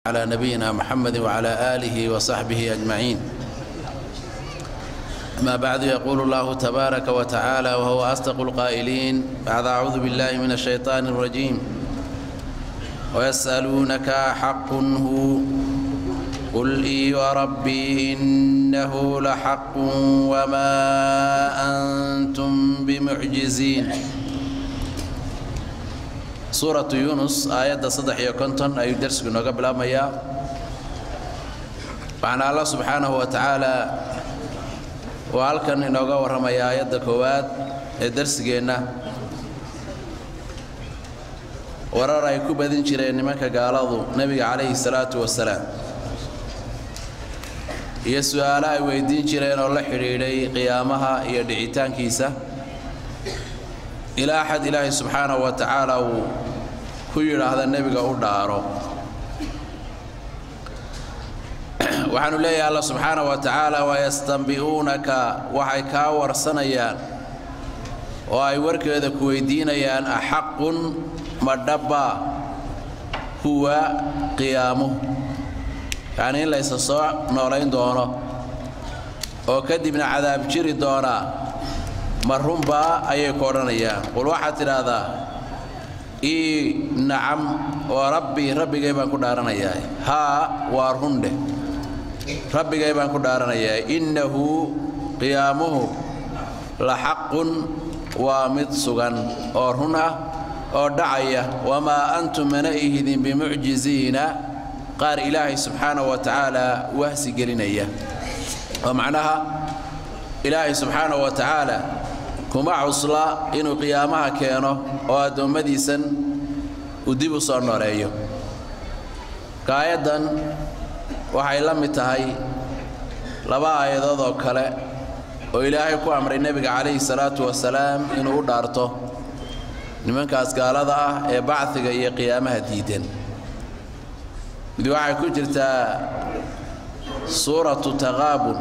على نبينا محمد وعلى آله وصحبه أجمعين أما بعد يقول الله تبارك وتعالى وهو أصدق القائلين بعد أعوذ بالله من الشيطان الرجيم ويسألونك حق هو قل إي وربي إنه لحق وما أنتم بمعجزين suuratu yuunus aayadda saddex iyo konton ayuu darsigu inooga bilaabmayaa waxaana allah subxaanahu wa tacaala uu halkan inooga warramaya aayadda koowaad ee darsigeenna warar ay ku badin jireen nimanka gaaladu nebiga calayhi salaatu wasalaam iyo su'aalo ay weyddiin jireen oo la xidhiidhay qiyaamaha iyo dhicitaankiisa ilaa axad ilaahay subxaanahu wa tacaala uu ku yidhaahda nebiga u dhaaro waxaanu leeyahay alla subxaanahu wa tacaala wayastanbi'uunaka waxay kaa warsanayaan oo ay warkeeda ku weydiinayaan axaqun ma dhabbaa huwa qiyaamuhu yacnii in laysa soo noolayn doono oo kadibna cadaab jiri doonaa ma runbaa ayay ku odhanayaan qul waxaad tidhaahdaa ii nacam oo rabbi rabbigay baan ku dhaaranayaa haa waa rundheh rabbigay baan ku dhaaranayaa innahu qiyaamuhu la xaqun waa mid sugan oo run ah oo dhacaya wamaa antum mana ihidin bimucjiziina qaar ilaahay subxaanahu wa tacaala wahsi gelinaya oo macnaha ilaahay subxaanahu wa tacaala kuma cusla inuu qiyaamaha keeno oo addoommadiisan uu dib u soo nooleeyo kaayaddan waxay la mid tahay laba aayadood oo kale oo ilaahay ku amray nebiga calayhi salaatu wasalaam inuu u dhaarto nimankaas gaalada ah ee bacdiga iyo qiyaamaha diidan mid waxay ku jirtaa suuratu taqaabun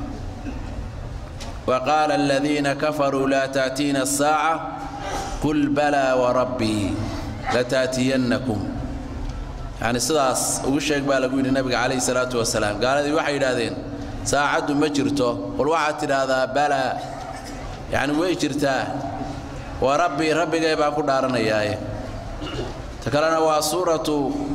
وقال الذين كفروا لا تأتينا الساعة قل بلى وربي لتأتينكم يعني sidaas ugu sheeg baa lagu yidhi nabiga calayhi salaatu wasalaam gaaladii waxay yidhaahdeen saacaddu ma jirto qul waxaad tidhaahdaa balaa yacni way jirtaa waa rabbi rabbigay baan ku dhaaranayaaye ta kalena waa suuratu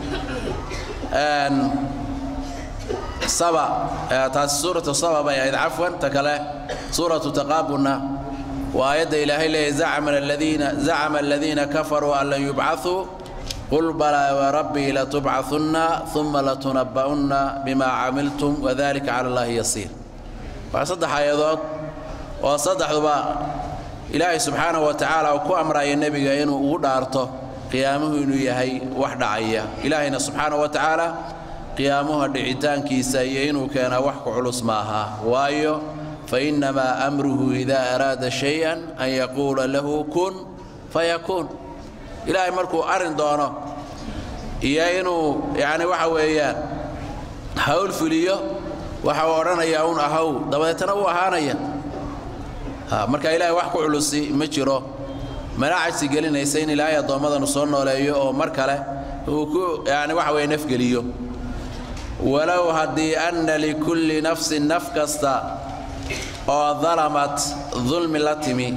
saba taasi suuratu saba bay ahayd cafwan ta kale suuratu taqaabunna waa aayadda ilaahay leeyahy zacama aladiina zacama aladiina kafaruu an lan yubcaثuu qul balaa warabbii latubcahunna uma latunabba'unna bima camiltum wadalika cala allahi yasiir waa saddex aayadood oo saddexduba ilaahay subxaanahu wa tacaala uu ku amraya nebiga inuu ugu dhaarto qiyaamuhu inuu yahay wax dhacaya ilaahayna subxaanahu wa tacaala qiyaamuha dhicitaankiisa iyo inuu keenaa wax ku culus maaha waayo fainnamaa amruhu idaa araada shay-an an yaquula lahu kun fayakuun ilaahay markuu arrin doono iyo inuu yacni waxa weeyaan hawl fuliyo waxa uu odhanayaa un ahaw dabadeetana wuu ahaanaya marka ilaahay wax ku culusi ma jiro mana cajsi gelinaysa in ilaahay addoommadanu soo nooleeyo oo mar kale uu ku yani waxa weeye nafgeliyo walow haddii anna likulli nafsin naf kasta oo dalamat dulmi la timi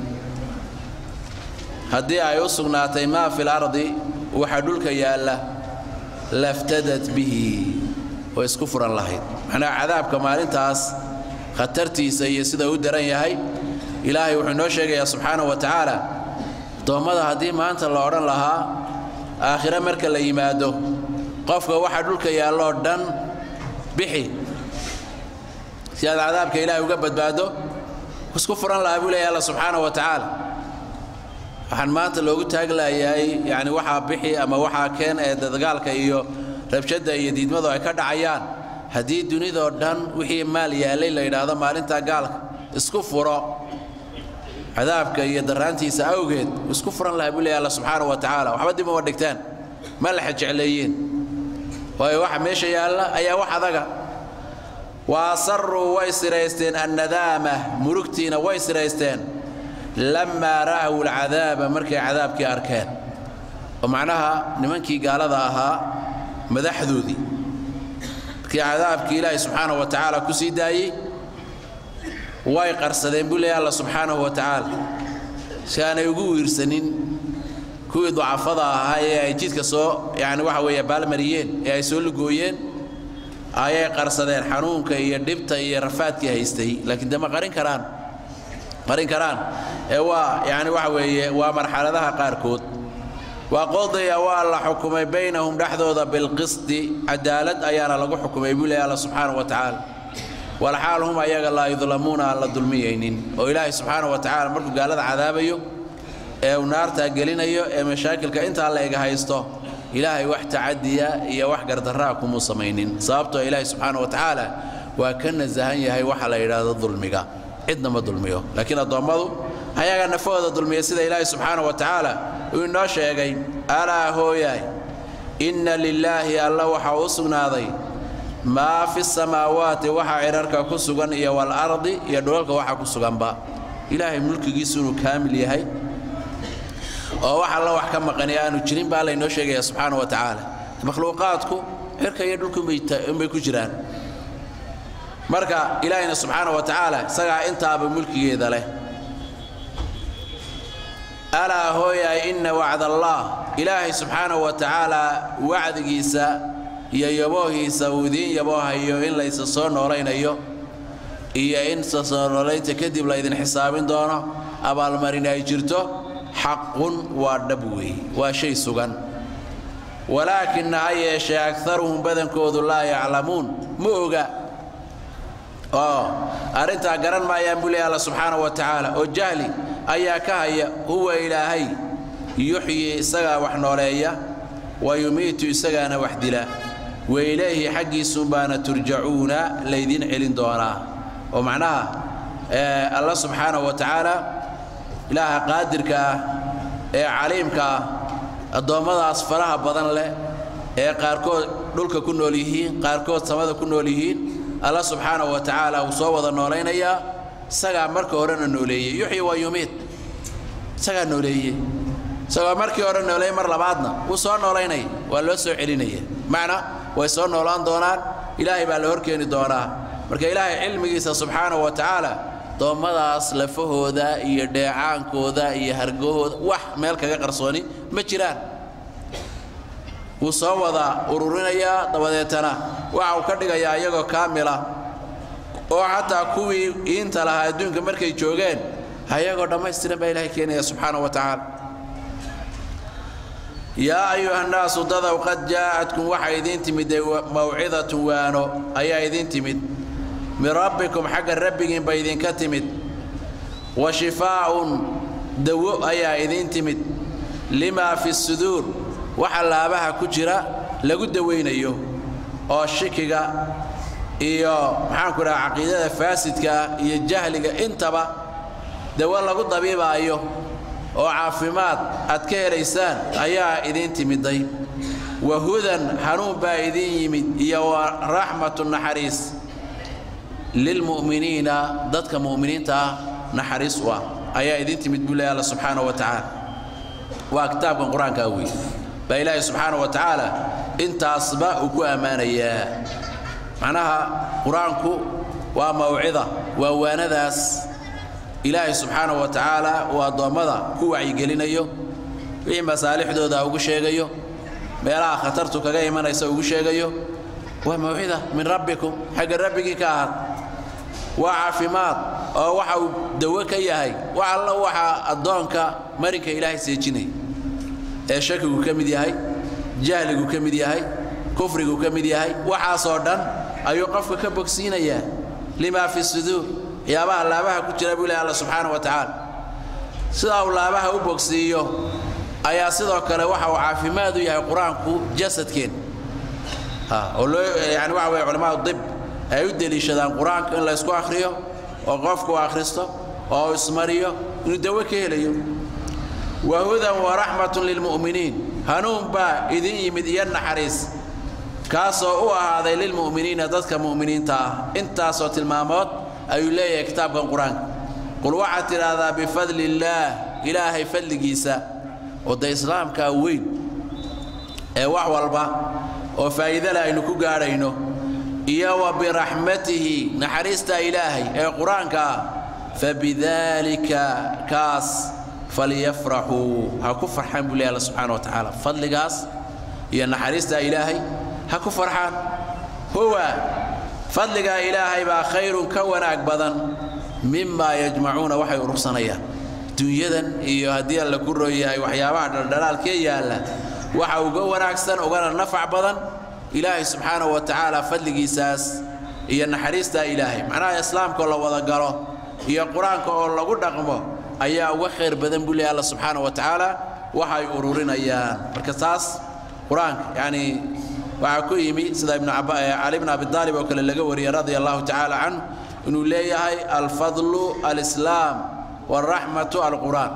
haddii ay u sugnaatay maa fil ardi waxa dhulka yaalla laftadat bihi way isku furan lahayd macnaha cadaabka maalintaas khatartiisa iyo sida u daran yahay ilaahay wuxuu inoo sheegayaa subxaanahu wa tacaala addoommada haddii maanta la odhan lahaa aakhire marka la yimaado qofka waxa dhulka yaalloo dhan bixi si aad cadaabka ilaahay uga badbaado isku furan lahaa buu leeya alla subxaanahu wa tacaala waxaan maanta loogu taaglayahay yacni waxaa bixi ama waxaa keen ee dagaalka iyo rabshadda iyo diidmadu ay ka dhacayaan haddii dunidoo dhan wixii maal yaallay la yidhaahdo maalintaa gaalka isku furo cadaabka iyo daraantiisa awgeed isku furan lahaa buu leeya alla subxaanahu wa tacaala waxba dib uma dhigtaan ma laxa jecleeyeen waayo waxa meesha yaalla ayaa wax adaga wa asaruu way siraysteen annadaama murugtiina way siraysteen lammaa ra'aw alcadaaba markay cadaabkii arkeen oo macnaha nimankii gaalada ahaa madaxdoodii markii cadaabkii ilaahay subxaanahu wa tacaala ku sii daayey way qarsadeen buu leeyahy alla subxaanahu wa tacaala si aanay ugu wiirsanin kuwii ducafada ahaa ee ay jidka soo yani waxa weeye baalmariyeen ee ay soo lugooyeen ayay qarsadeen xanuunka iyo dhibta iyo rafaadkii haystay laakiin dema qarin karaan qarin karaan ee waa yani waxa weeye waa marxaladaha qaarkood waqodiya waa la xukumay baynahum dhexdooda bilqisti cadaalad ayaana lagu xukumay buu leeyahy alla subxaanahu wa tacaala walxaal hum ayaga laa yudlamuuna aan la dulmiyaynin oo ilaahay subxaanahu wa tacaala markuu gaalada cadaabayo ee uu naartaa gelinayo ee mashaakilka intaa la ega haysto ilaahay wax tacadiya iyo wax gardarraa kumuu samaynin sababtoo ilaahay subxaana wa tacaala waa ka nasahan yahay waxa la yidhaahdo dulmiga cidna ma dulmiyo laakiin addoommadu ayagaa nafahooda dulmiya sida ilaahay subxaana wa tacaala uu inoo sheegay alaa hooyaay inna lilaahi alla waxaa u sugnaaday maa fi samaawaati waxa cidharka ku sugan iyo waalardi iyo dhulalka waxa ku suganba ilaahay mulkigiisu inuu kaamil yahay oo wax alla wax ka maqani aanu jirin baa laynoo sheegaya subxaana wa tacaala makhluuqaadku cirka iyo dhulkunbay ku jiraan marka ilaahayna subxaana wa tacaala isagaa intaaba mulkigeeda leh alaa hooyaay inna wacdallaah ilaahay subxaana wa tacaala wacdigiisa iyo yaboohiisa uu idiin yaboohayo in laysa soo noolaynayo iyo in sasoo noolaynta kadib laydin xisaabin doono abaalmarin ay jirto xaqun waa dhab weey waa shay sugan walaakina ha yeeshee agaruhum badankoodu laa yaclamuun ma oga oo arrintaa garan maayaan buu leey alla subxaana wa tacaala oo jahli ayaa ka haya huwa ilaahay yuxyi isagaa wax nooleeya wa yumiitu isagaana wax dila wa ilayhi xaggiisuunbaana turjacuuna laydiin celin doonaa oo macnaha alla subxaana wa tacaala ilaaha qaadirka ah ee caliimka ah addoommadaas faraha badan leh ee qaarkood dhulka ku nool yihiin qaarkood samada ku nool yihiin alla subxaana wa tacaala wuu soo wada noolaynayaa isagaa marka horena nooleeyey yuxyi wa yumiid isagaa nooleeye isagoo markii hore nooleeyey mar labaadna wuu soo noolaynaya waa loo soo celinaya macna way soo noolaan doonaan ilaahay baa la horkeeni doonaa marka ilaahay cilmigiisa subxaana wa tacaala doommadaas lafahooda iyo dheecaankooda iyo hargahooda wax meel kaga qarsooni ma jiraan wuu soo wada ururinayaa dabadeetana waxa uu ka dhigayaa iyagoo kaamila oo xataa kuwii iinta lahaa adduunka markay joogeen ayagoo dhammaystiran baa ilahay keenaya subxaana wa tacaala yaa ayuha nnaasu dadow qad jaa'atkum waxaa idiin timid mawcidatun waano ayaa idiin timid min rabbikum xagga rabbigiinba idinka timid wa shifaa'un dawo ayaa idiin timid limaa fi suduur waxa laabaha ku jira lagu dawaynayo oo shikiga iyo maxaanku dhaha caqiidada faasidkaa iyo jahliga intaba dawo lagu dabiibaayo oo caafimaad aad ka helaysaan ayaa idiin timiday wa hudan hanuun baa idiin yimid iyo wa raxmatu naxariis lilmu'miniina dadka mu'miniinta ah naxariis u ah ayaa idiin timid buu leeya alla subxaana wa tacaala waa kitaabkan qur-aankaa wey baa ilaahay subxaana wa tacaala intaasba uu ku ammaanayaa macnaha qur-aanku waa mawcida waa waanadaas ilaahay subxaana wa tacaala uu addoommada ku wacyigelinayo wixii masaalixdooda ugu sheegayo meelaha khatartu kaga imanaysa ugu sheegayo waa mawcida min rabbikum xagga rabbigii ka ahaad waa caafimaad oo waxa uu dawo ka yahay wax alla waxaa addoonka marinka ilaahay seejinaya ee shakigu ka mid yahay jahligu ka mid yahay kufrigu ka mid yahay waxaasoo dhan ayuu qofka ka bogsiinayaa limaa fi suduur waxyaabaha laabaha ku jira buu ilahi alla subxaana wa tacaala sidaa uu laabaha u bogsiiyo ayaa sidoo kale waxa uu caafimaad u yahay qur-aanku jasadkeen oo loo yani waxa weye culamada dib ay u deliishadaan qur-aanka in la ysku akhriyo oo qofku akhristo oo ismariyo inuu dawo ka helayo wa hudan wa raxmatun lilmu'miniin hanuun baa idin yimid iyo naxariis kaasoo u ahaaday lilmu'miniina dadka mu'miniinta ah intaasoo tilmaamood ayuu leeyahay kitaabkan qur-aanka qul waxaad tidhaahdaa bifadli illaah ilaahay fadligiisa oo de islaamkaa weyn ee wax walba oo faa'iidale aynu ku gaadhayno iyo wa biraxmatihi naxariista ilaahay ee qur-aanka ah fabidaalika kaas falyafraxuu ha ku farxaan buu leeyahy alla subxaana wa tacaala fadligaas iyo naxariista ilaahay ha ku farxaan huwa fadligaa ilaahay baa khayrun ka wanaag badan mimaa yajmacuuna waxay urursanayaan dunyadan iyo haddii alla ku rooyahay waxyaabaha dhaldhalaalkee yaalla waxa uga wanaagsan ugana nafac badan ilaahay subxaanahu wa tacaala fadligiisaas iyo naxariistaa ilaahay macnaha islaamka oo la wada galo iyo qur-aanka oo lagu dhaqmo ayaa uga khayr badan buu leeyahy alla subxaanahu wa tacaala waxay ururinayaan marka taas qur-aanka yacni waxaa ku yimi sida ibnu cali bn abi aalib oo kale laga wariyey radia allahu tacaala canhu inuu leeyahay alfadlu alislaam waraxmatu alqur'aan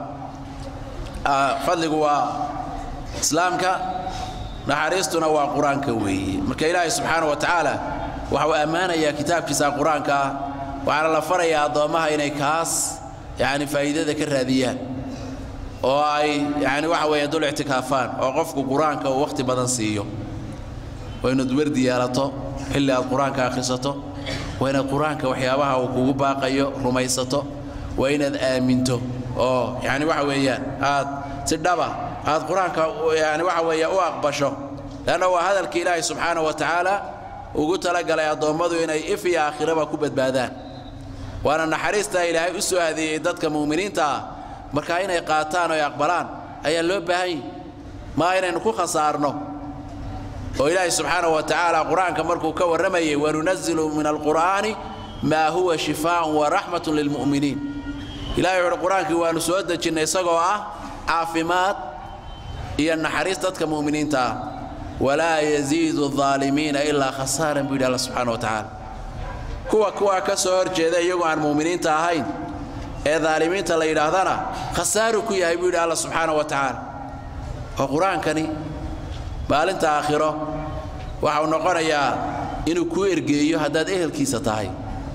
fadligu waa islaamka naxariistuna waa qur-aanka weeye marka ilaahay subxaana wa tacaala waxa uu ammaanayaa kitaabkiisa qur-aanka ah waxaana la farayaa addoommaha inay kaas yani faa'iidada ka raadiyaan oo ay yani waxa weeye dul ictikaafaan oo qofku qur-aanka uu wakhti badan siiyo waa inaad werdi yeelato xilli aad qur-aanka akhrisato waa inaad qur-aanka waxyaabaha uu kugu baaqayo rumaysato waa inaad aaminto oo yani waxa weeyaan aad si dhaba aad qur-aanka yani waxa weeye u aqbasho leanna waa hadalka ilaahay subxaana wa tacaala ugu talagalay addoommadu inay if iyo aakhiraba ku badbaadaan waana naxariista ilaahay u soo adeeyey dadka mu'miniinta ah markaa inay qaataan oo ay aqbalaan ayaa loo baahan yahi maa inaynu ku khasaarno oo ilaahay subxaana wa tacaala qur-aanka markuu ka warramayay wanunazilu min alqur'aani maa huwa shifaaun waraxmatun lilmu'miniin ilahay wuxuuhi qur-aankii waanu soo dejinnay isagoo ah caafimaad iyo naxariis dadka mu'miniinta ah walaa yaziidu aalimiina ilaa khasaaran buu yidhi alla subxana wa tacaala kuwa kuwaa ka soo hor jeeda iyagoo aan mu'miniinta ahayn ee daalimiinta la yidhaahdana khasaaru ku yahay buu yidhi alla subxaana wa tacaala oo qur-aankani maalinta aakhiro waxau noqonayaa inuu kuu ergeeyo haddaad ehelkiisa tahay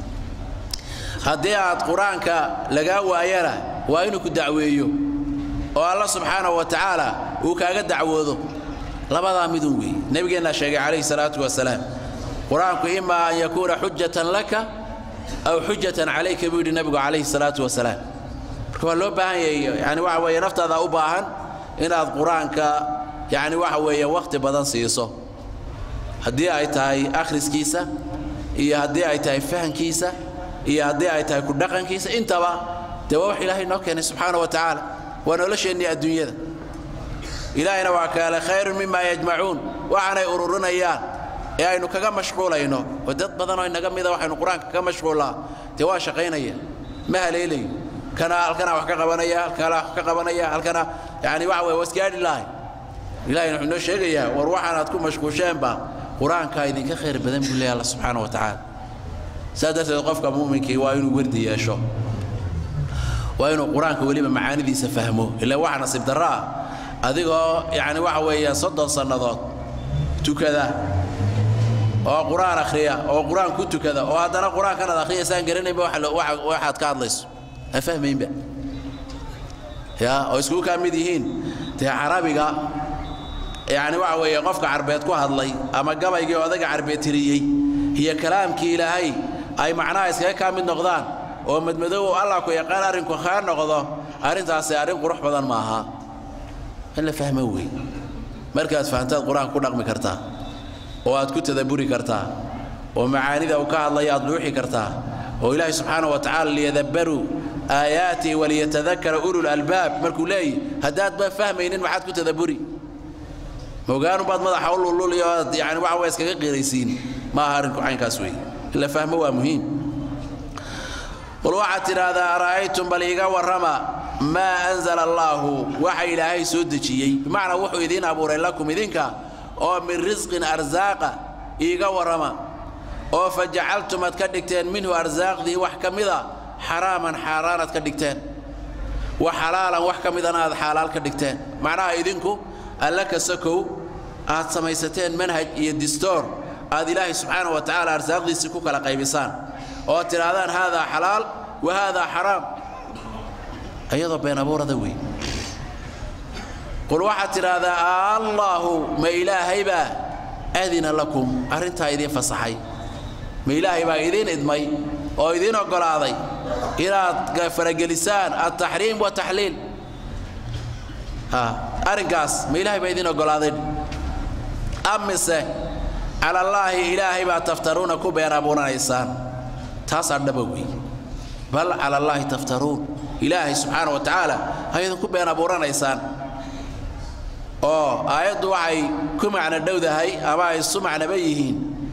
haddii aad qur-aanka lagaa waayana waa inuu ku dacweeyo oo alla subxaanahu wa tacaala uu kaaga dacwoodo labadaa midun weeye nebigeennaa sheegay calayhi salaatu wasalaam qur-aanku imaa an yakuuna xujatan laka aw xujatan calayka buu yidhi nebigu calayhi salaatu wasalaam marka waa loo baahan yahay yani waxa weeye naftaada u baahan inaad qur-aanka yacni waxa weeye wakhti badan siiso haddii ay tahay akhriskiisa iyo haddii ay tahay fahankiisa iyo haddii ay tahay ku dhaqankiisa intaba dee waa wax ilaahay noo keenay subxaana wa tacaala waa nolosheennii adduunyada ilaahayna waa kaale khayrun mima yajmacuun waxaanay ururinayaan ee aynu kaga mashquulayno oo dad badanoo inaga mida waxaynu qur-aanka kaga mashquullaa dee waa shaqaynaya ma haleelayo kana halkana wax ka qabanaya halkana wax ka qabanaya halkana yani waxa weye wasgaadhi lahay ilahayna wuxuu noo sheegayaa war waxaan aad ku mashquusheenba qur-aankaa idinka khayr badan buu leeyahy alla subxaana wa tacaala saas darteed qofka mu'minkii waa inuu werdi yeesho waa inuu qur-aanka weliba macaanidiisa fahmo ilaa waxa nasiib darro ah adigoo yacni waxa weeye soddon sannadood tukada oo qur-aan akhriya oo qur-aan ku tukada oo haddana qur-aankan aad akhriyaysaan garanaynba waxaad ka hadlayso aan fahmaynba ya oo iskugu kaa mid yihiin dee carabiga yacni waxa weeye qofka carbeed ku hadlay ama gabaygii odaga carbeed tiriyey iyo kalaamkii ilaahay ay macnaha iskaga kaa mid noqdaan oo madmadow allah ku yaqaan arrinku kaa noqdo arrintaasi arrin qurux badan ma aha in la fahmo wey markaad fahantaad qur-aanka ku dhaqmi kartaa oo aad ku tadabburi kartaa oo macaanida uu ka hadlaya aad luuxi kartaa oo ilaahay subxaana wa tacaala liyadabbaruu aayaatihi waliyatadakara ulul albaab markuu leeyahy haddaadba fahmaynin maxaad ku tadabburi mogaanunbaad madaxa u lululiyo oad yani waxa waa iskaga qiraysiin ma aha arrinku caynkaas wey in la fahmo waa muhiim qul waxaad tidhaahdaa ara'aytum bal iiga warrama maa anzala allaahu waxa ilaahay soo dejiyey bimacnaa wuxuu idiin abuuray lakum idinka oo min risqin arsaaqa iiga warrama oo fa jacaltum aad ka dhigteen minhu arsaaqdii wax ka mida xaraaman xaaraanaad ka dhigteen wa xalaalan wax ka midana aad xaalaal ka dhigteen macnaha idinku alla ka sokow aad samaysateen manhaj iyo distoor aad ilaahay subxaana wa tacaala arsaaqdiisii ku kala qaybisaan oo aad tidhaahdaan haadaa xalaal wa haadaa xaraam iyadoo been abuurada wey qul waxaad tidhaahdaa allaahu ma ilaahaybaa adina lakum arrintaa idiin fasaxay ma ilaahay baa idiin idmay oo idiin oggolaaday inaad faragelisaan altaxriim wataxliil arrinkaas ma ilaahay baa idiin oggolaaday amise calallaahi ilaahay baa taftaruuna ku been abuuranaysaan taasaa dhaba wey bal calallaahi taftaruun ilaahay subxaana wa tacaala ayadin ku been abuuranaysaan oo aayaddu waxay ku macno dhowdahay ama ay isu macnoba yihiin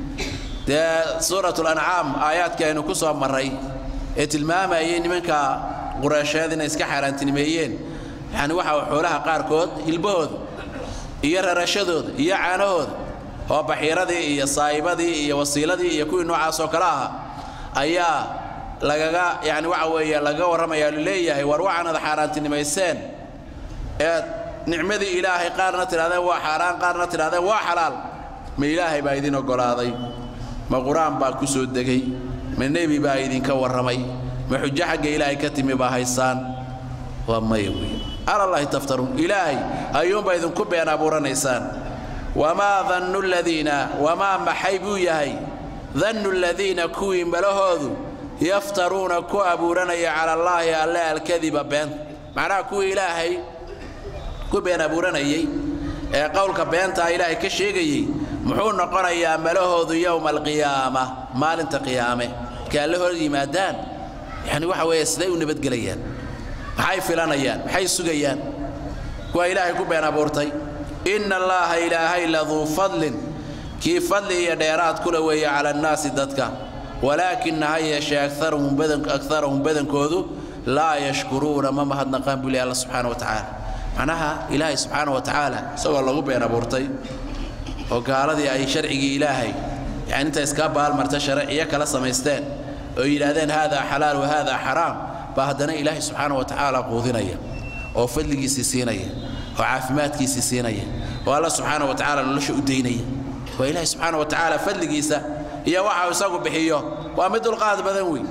dee suuratulancaam aayaadkii aynu ku soo marray ee tilmaamayay nimanka qureysheed inay iska xaaraantinimeeyeen yacni waxa xoolaha qaarkood hilbahooda iyo rarashadooda iyo caanahooda oo baxiiradii iyo saa'ibadii iyo wasiiladii iyo kuwii noocaasoo kale aha ayaa lagaga yani waxa weeye lagaga warramaya leeyahay war waxaanad xaaraantinimayseen ee nicmadii ilaahay qaarna tidhahdeen waa xaaraan qaarna tidhahdeen waa xalaal ma ilaahay baa idin oggolaaday ma qur-aan baa ku soo degay ma nebi baa idinka warramay ma xujo xagga ilaahay ka timi baa haysaan waa maya wey calallaahi taftaruun ilaahay ayuunbaa idinku been abuuranaysaan wamaa dannu ladiina wamaa maxay buu yahay dannu ladiina kuwii malahoodu yaftaruuna ku abuuranaya cala allaahi alle alkadiba beenta macnaha kuwii ilaahay ku been abuuranayey ee qowlka beentaa ilaahay ka sheegayey muxuu noqonayaa malahoodu yowma alqiyaama maalinta qiyaame markay alle hor yimaadaan yani waxa weeye siday u nabadgelayaan maxay filanayaan maxay sugayaan kuwa ilaahay ku been abuurtay inna allaaha ilaahay laduu fadlin kii fadli iyo dheeraad kula weeye cala annaasi dadka walaakina ha yeeshee akarahum badankoodu laa yashkuruuna ma mahadnaqaan buu leh alla subxaana wa tacaala macnaha ilaahay subxaana wa tacaala isagoo lagu been abuurtay oo gaaladii ay sharcigii ilaahay yani inta iska baalmarta sharciyo kala samaysteen oo yidhaahdeen haadaa xalaal wa haadaa xaraam baa haddana ilaahay subxaana wa tacaala quudinaya oo fadligiisii siinaya oo caafimaadkiisii siinaya oo alla subxaana wa tacaala nolosha u daynaya waa ilaahay subxaana wa tacaala fadligiisa iyo waxa isagu bixiyo waa mid dulqaad badan wey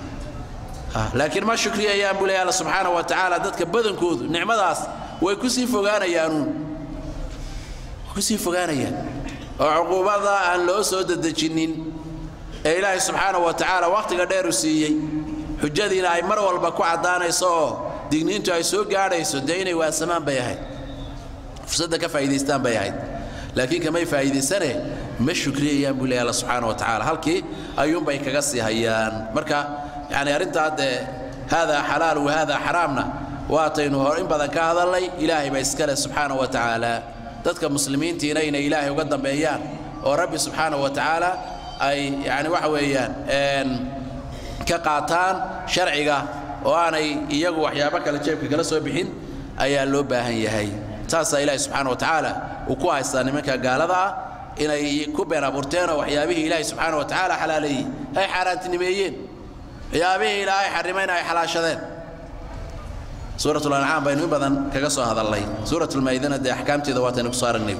laakiin ma shukriyayaan buu leeya alla subxaana wa tacaala dadka badankoodu nicmadaas way ku sii fogaanayaanuun kusii fogaanayaan oo cuquubada aan loo soo dedejinnin ee ilaahay subxaana wa tacaala wakhtiga dheeru siiyey xujadiina ay mar walba ku caddaanayso oo digniintu ay soo gaadhayso dee inay waasamaan bay ahayd fursadda ka faa'idaystaan bay ahayd laakiin kamay faa'iidaysane ma shukriyayaan buu leeya alla subxaana wa tacaala halkii ayuunbay kaga sii hayaan marka yani arrintaa dee haadaa xalaal wa haadaa xaraamna waataynu hor in badan ka hadalnay ilaahay baa iskale subxaana wa tacaala dadka muslimiintiina inay ilaahay uga dambeeyaan oo rabbi subxaana wa tacaala ay yani waxa weeyaan ka qaataan sharciga oo aanay iyagu waxyaabo kale jeebka kala soo bixin ayaa loo baahan yahay saasaa ilaahay subxaana wa tacaala uu ku haystaa nimanka gaalada ah inay ku been abuurteen oo waxyaabihii ilaahay subxaana wa tacaala xalaaleeyey ay xaaraantinimeeyeen waxyaabihii ilaahay xarimayna ay xalaashadeen suurat lancaam baynu in badan kaga soo hadalnay suurat lmaydana dee axkaamteeda waataynu kusoo aragnay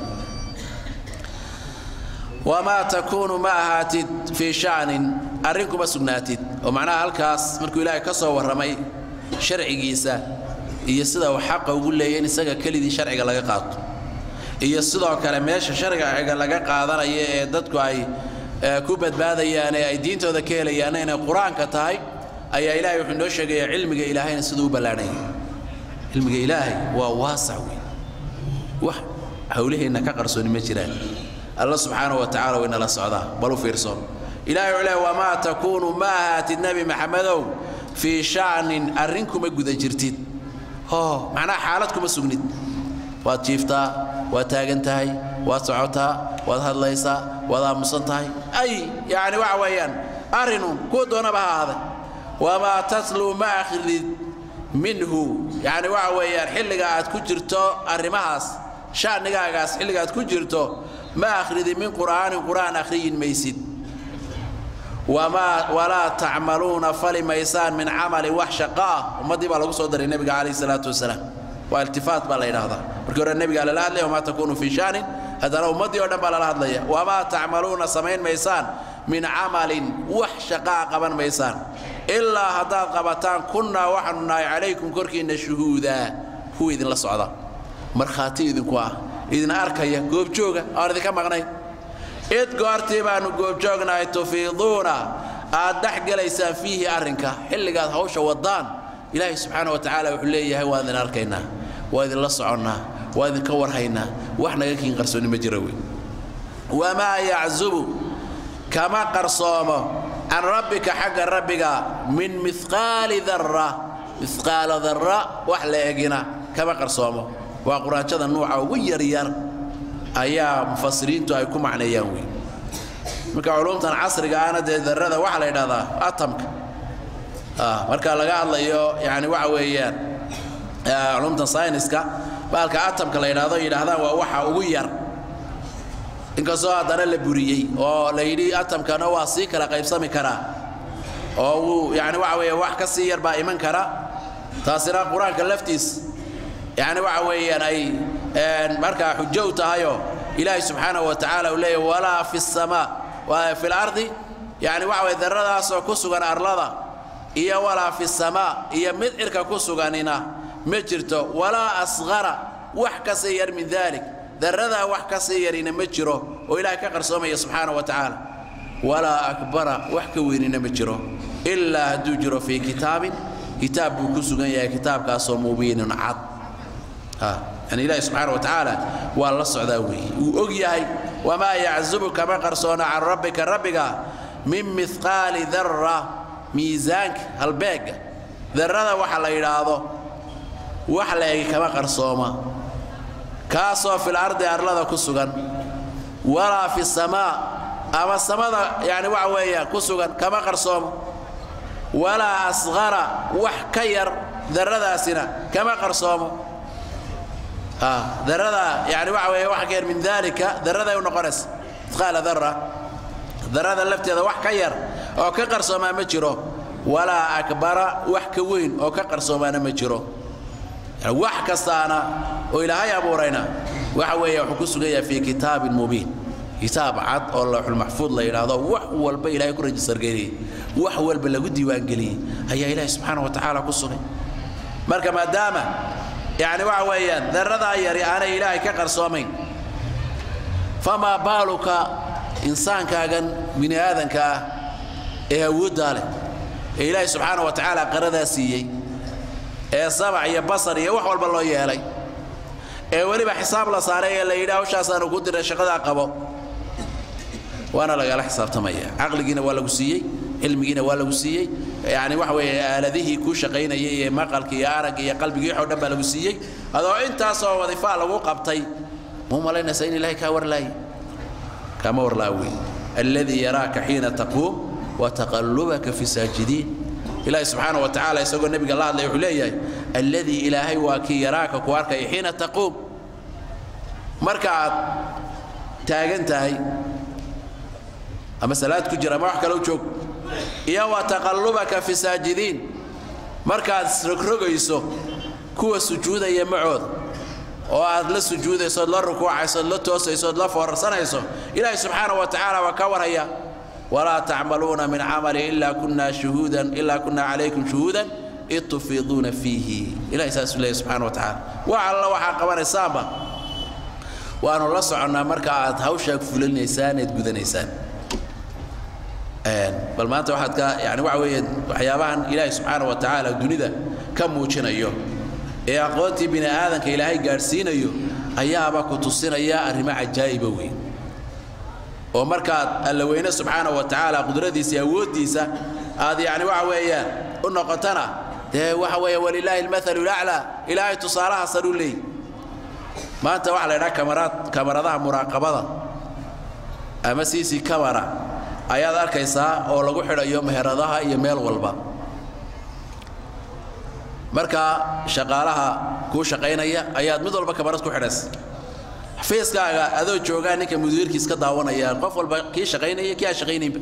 wamaa takuunu ma ahaatid fii shacnin arrin kuma sugnaatid oo macnaha halkaas markuu ilaahay ka soo warramay sharcigiisa iyo sida uu xaqa ugu leeyay in isaga kelidii sharciga laga qaato iyo sidoo kale meesha sharciga laga qaadanayo ee dadku ay ku badbaadayaan ee ay diintooda ka helayaanna inay qur-aanka tahay ayaa ilaahay wuxuu inoo sheegayaa cilmiga ilaahayna siduu u ballaadhanya cilmiga ilaahay waa waasac wey wax hawlaheenna ka qarsooni ma jiraan alla subxaana wa tacala way nala socdaa bal u fiirso ilahay wuxuu leeyahay wamaa takuunu ma ahaatid nebi maxamedow fii shacnin arrin kuma guda jirtid oo macnaha xaalad kuma sugnid waad jiiftaa waad taagan tahay waad socotaa waad hadlaysaa waad aamusan tahay ay yacni waxa weeyaan arrinun kuwa doonaba ha ahaaday wamaa tatluu ma akhridid minhu yacni waxa weeyaan xilliga aad ku jirto arrimahaas sha'nigaagaas xilliga aad ku jirto ma akhridi min qur'aanin qur'aan akhriyin maysid wamaa walaa tacmaluuna fali maysaan min camalin wax shaqo ah ummaddii baa lagu soo daray nebiga calayhi salaatu wasalaam waa iltifaat baa la yidhaahdaa markii hore nebigaa lala hadlaya wamaa takuunu fii sha'nin haddana ummaddii oo dhan baa lala hadlaya wamaa tacmaluuna samayn maysaan min camalin wax shaqaa qaban maysaan ilaa haddaad qabataan kunnaa waxaanu nahay calaykum korkiinna shuhuudaa kuwa idinla socda markhaati idinku ah idin arkaya goobjooga aan idinka maqnayn id goortii baannu goobjoognahay tufiiduuna aad dhex gelaysaan fiihi arrinka xilligaad hawsha waddaan ilaahay subxaana wa tacaala wuxuu leeyahay waa idin arkaynaa waa idinla soconnaa waa idinka warhaynaa wax naga kiin qarsoonni ma jira wey wamaa yaczubu kama qarsoomo can rabbika xagga rabbiga min miqaali darra miqaala darra wax la egina kama qarsoomo waa quraanjada nuuca ugu yaryar ayaa mufasiriintu ay ku macneeyaan wey marka culumtan casriga ahna dee darrada waxaa la yidhahdaa atamka marka laga hadlayo yani waxa weeyaan culumtan sayniska baalka atamka la yidhahdo yidhaahdaan waa waxa ugu yar inkastoo haddana la buriyey oo la yidhi atamkana waa sii kala qaybsami karaa oo wuu yani waxa weeye wax ka sii yar baa iman kara taasina qur-aanka laftiis yani waxa weeyaan ay markaa xujo u tahayoo ilaahay subxaanahu wa tacaala uu leeyahy walaa fi samaa fi lardi yani waxa weye darradaasoo ku sugan arlada iyo walaa fi samaa iyo mid cirka ku suganina ma jirto walaa asqara wax ka sii yar min dalik darradaa wax ka sii yarina ma jiro oo ilaahay ka qarsoomaya subxaana wa tacaala walaa akbara wax ka weynina ma jiro ilaa hadduu jiro fii kitaabin kitaab buu ku sugan yahay kitaabkaasoo mubiinin cad yani ilaahi subxaana wa tacaala waa la socdaa weeye wuu og yahay wamaa yaczubu kama qarsoona can rabbika rabbiga min mihqaali darra miisaanka halbeegga darrada waxa la yidhaahdo wax la egi kama qarsooma kaasoo fil ardi arlada ku sugan walaa fi samaa ama samada yani waxa weeya ku sugan kama qarsoomo walaa asqara wax ka yar darradaasina kama qarsoomo darrada yani waxa weeye wax ka yar min dalika darraday u noqonaysa mithqaala darra darrada lafteeda wax ka yar oo ka qarsoomaa ma jiro walaa akbara wax ka weyn oo ka qarsoomaana ma jiro wax kastaana oo ilaahay abuurayna waxa weeye wuxuu ku sugan yahay fii kitaabin mubiin kitaab cad oo lawxulmaxfuud la yidhaahdo wax walba ilahay ku rajistargeliyey wax walba lagu diiwaangeliyey ayaa ilaahay subxaana wa tacaala ku sugay marka maadaama yani waxa weeyaan darradaa yari aanay ilaahay ka qarsoomayn famaa baaluka insaankaagan bini aadanka ah ee awooddaa leh ee ilaahay subxaana wa tacaala qaradaa siiyey ee sabac iyo basar iyo wax walba loo yeelay ee weliba xisaab la saaray ee la yidhi hawshaasaanu ku diray shaqadaa qabo waana lagala xisaabtamaya caqligiina waa lagu siiyey cilmigiina waa lagu siiyey yani waxa weeye aaladihii kuu shaqaynayay iyo maqalki iyo aragga iyo qalbigii waxoo dhan baa lagu siiyey adoo intaasoo wadifaa lagu qabtay muu malaynaysa in ilahay kaa warlaaye kaama warlaa wey alladii yaraaka xiina taquum wataqallubaka fi saajidiin ilaahi subxaana wa tacaala isagoo nebiga la hadlay wuxuu leeyahay alladii ilaahay waa kii yaraaka ku arkaya xiina taquum marka aad taagan tahay ama salaad ku jira ama wax kale u joog iyo wa taqallubaka fi saajidiin markaad rogrogayso kuwa sujuudaya macooda oo aad la sujuudayso ood la rukuucayso ood la toosayso ood la foorarsanayso ilaahi subxaana wa tacaala waa ka warhaya walaa tacmaluuna min camali ilaa kunna shuhuudan ilaa kunna calaykum shuhuudan id tufiiduuna fiihi ilahi saasuu leeyahy subxana wa tacaala wax alla waxaa qabanaysaanba waanu la soconnaa marka aad hawshaa fulinaysaan eed gudanaysaan bal maanta waxaad ka yani waxa weeye waxyaabahan ilaahay subxaana wa tacaala dunida ka muujinayo ee aqoontii bini aadanka ilaahay gaadhsiinayo ayaaba ku tusinaya arrimo cajaa'iba weyn oo markaad alla weyne subxaana wa tacaala qudradiisa iyo awooddiisa aad yani waxa weeyaan u noqotana dee waxa weeye walilaahi almathalu laclaa ilaahay tusaalaha saruu leey maanta waxaa la ydhaha kamaraad kamaradaha muraaqabada ama cc camera ayaad arkaysaa oo lagu xidhayo meheradaha iyo meel walba marka shaqaalaha kuu shaqaynaya ayaad mid walba kamarad ku xidhaysa xafiiskaaga adoo joogaa ninka mudiirkiis ka daawanaya qof walba kii shaqaynaya kii aan shaqaynaynba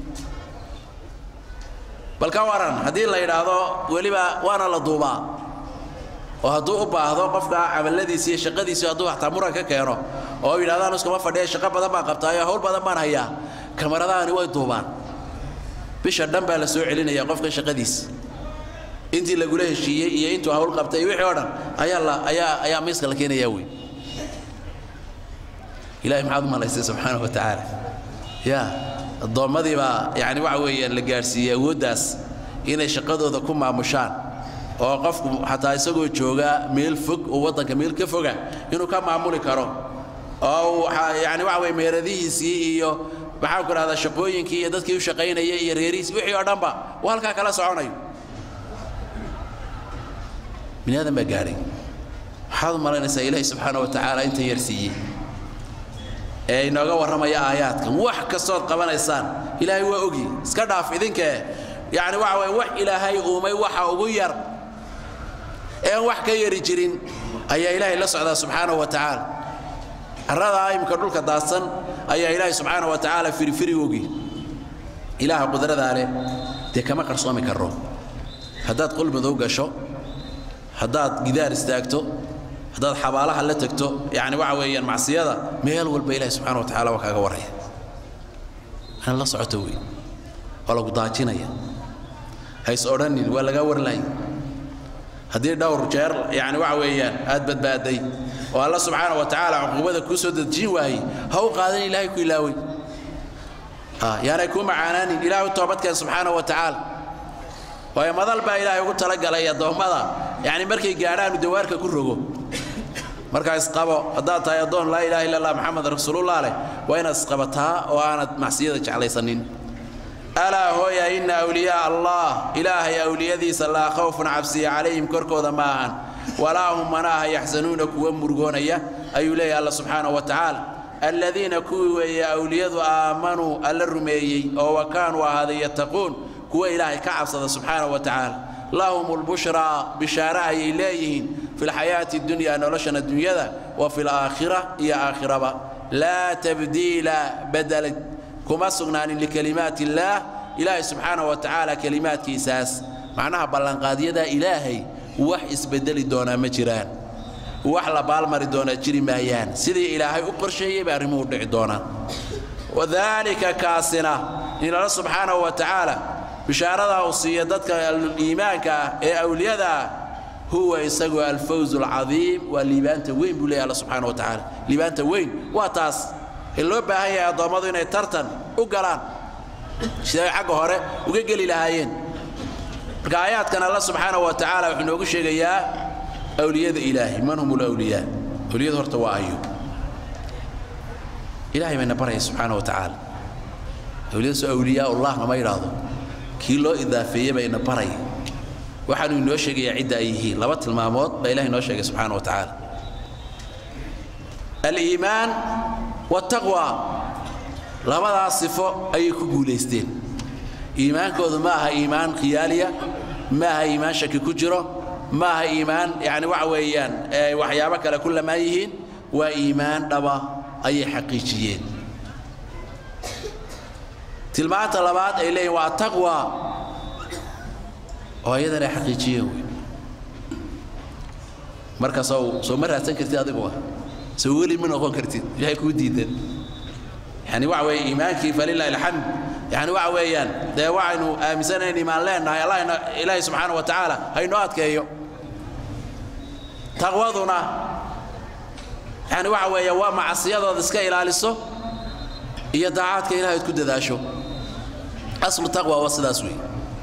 bal ka waran haddii la yidhaahdo weliba waana la duubaa oo hadduu u baahdo qofka camaladiisi iyo shaqadiisi hadduu hataa muran ka keeno oo yidhahdaan iskuma fadhiya shaqo badan baan qabtaayo hawl badan baan hayaa kamaradaani way duubaan bisha dhan baa la soo celinaya qofka shaqadiisa intii lagula heshiiyey iyo intuu hawl qabtay wixii oo dhan ayaa la ayaa ayaa miiska la keenayaa wey ilahay maxaad u malaysay subxaana wa tacaala ya addoommadii baa yani waxa weeyaan la gaadhsiiyey awooddaas inay shaqadooda ku maamushaan oo qofku xataa isagoo jooga meel fog oo waddanka meel ka foga inuu ka maamuli karo oo yani waxa weye meeradihiisii iyo maxaan ku dhahdaa shaqooyinkii iyo dadkii u shaqaynayay iyo reerihiisii wixii oo dhanba uu halkaa kala soconayo bini aadan baa gaadhay waxaad u malaynaysaa ilaahi subxaana wa tacaala inta yar siiyey ee inooga warramaya aayaadkan wax kastood qabanaysaan ilaahay waa ogi iska dhaaf idinkee yacni waxa waye wax ilaahay uumay waxa ugu yar ean wax ka yari jirin ayaa ilaahay la socdaa subxaanahu wa tacaala carradaa imika dhulka daadsan ayaa ilaahay subxaana wa tacaala firifiri ogi ilaaha qudradaa leh dee kama qarsoomi karro haddaad qol madow gasho haddaad gidaar istaagto haddaad xabaalaha la tegto yani waxa weeyaan macsiyada meel walba ilahi subxana wa tacala waa kaaga waraya ana la socoto wey waa lagu daajinaya hays odhanin waa lagaa warlaya haddii dhowr jeer yani waxa weeyaan aad badbaaday oo alla subxaana wa tacaala cuquubada kuu soo dejin waayey ha u qaadan ilaahay ku ilaaway yaanay kuu macaanaanin ilaahay u toobadkeen subxaana wa tacaala waayo madal baa ilaahay ugu talagalay addoommada yani markay gaadhaan dawaarka ku rogo markaa isqabo haddaad tahay addoon laa ilaha illa allah maxamed rasuulullah leh waa inaad isqabataa oo aanad macsiyada jeclaysanin alaa hooya inna awliyaa allah ilaahay awliyadiisa laa khawfun cabsiya calayhim korkooda ma ahan walaa hum manaaha yaxsanuuna kuwa murugoonaya ayuu leeyahy alla subxaanahu wa tacaala aladiina kuwii weeye awliyadu aamanuu alla rumeeyey oo wa kaanuu ahaaday yattaquun kuwa ilaahay ka cabsada subxaanahu wa tacaala lahum lbushraa bishaare ayay leeyihiin fi lxayaati dunya noloshan adduunyada wa fi laakhira iyo aakhiraba laa tabdiila badalad kuma sugnaanin likalimaati illaah ilaahay subxaanahu wa tacaala kelimaadkiisaas macnaha ballanqaadyada ilaahay wax isbedeli doonaa ma jiraan wax la baalmari doonaa jiri maayaan sidii ilaahay u qorsheeyey bay arrimuhu dhici doonaan wadaalika kaasina in alla subxaanahu wa tacaala bishaaradaa uu siiya dadka iimaanka ah ee awliyada ah huwa isagu alfawz alcadiim waa liibaanta weyn buu leeyahy alla subxaana wa tacaala liibaanta weyn waa taas ee loo baahan yahay addoommadu inay tartan u galaan siday xagga hore uga geli lahaayeen marka aayaadkan alla subxaana wa tacaala wuxuu inoogu sheegayaa awliyada ilaahay man hum alawliyaa awliyadu horta waa ayo ilahay bayna baraya subxaana wa tacaala awliyadaasoo awliyaa ullah lama yidhaahdo kii loo idaafeeyey bayna baraya waxaanu inoo sheegayaa cidda ay yihiin laba tilmaamood baa ilahay inoo sheegay subxaana wa tacaala aliimaan wataqwa labadaas sifo ayay ku guulaysteen iimaankoodu ma aha iimaan khiyaaliya ma aha iimaan shaki ku jiro ma aha iimaan yani waxa weeyaan waxyaabo kale ku lamaan yihiin waa iimaan dhaba ayay xaqiijiyeen tilmaanta labaad ay leeyihin waa taqwa oo ayadan ay xaqiijiyeen wey marka sow soo ma raadsan kartid adigu ah soo weli ma noqon kartid waxay kuu diidan yani waxa weeye iimaankii falilahi alxamd yani waxa weeyaan dee waxaynu aaminsanayn iimaan leenahay allahna ilaahi subxaana wa tacaala haynoo adkeeyo taqwaduna yani waxa weeye waa macsiyadooda iska ilaaliso iyo daacaadka ilahay ad ku dadaasho aslu taqwa waa sidaas weeye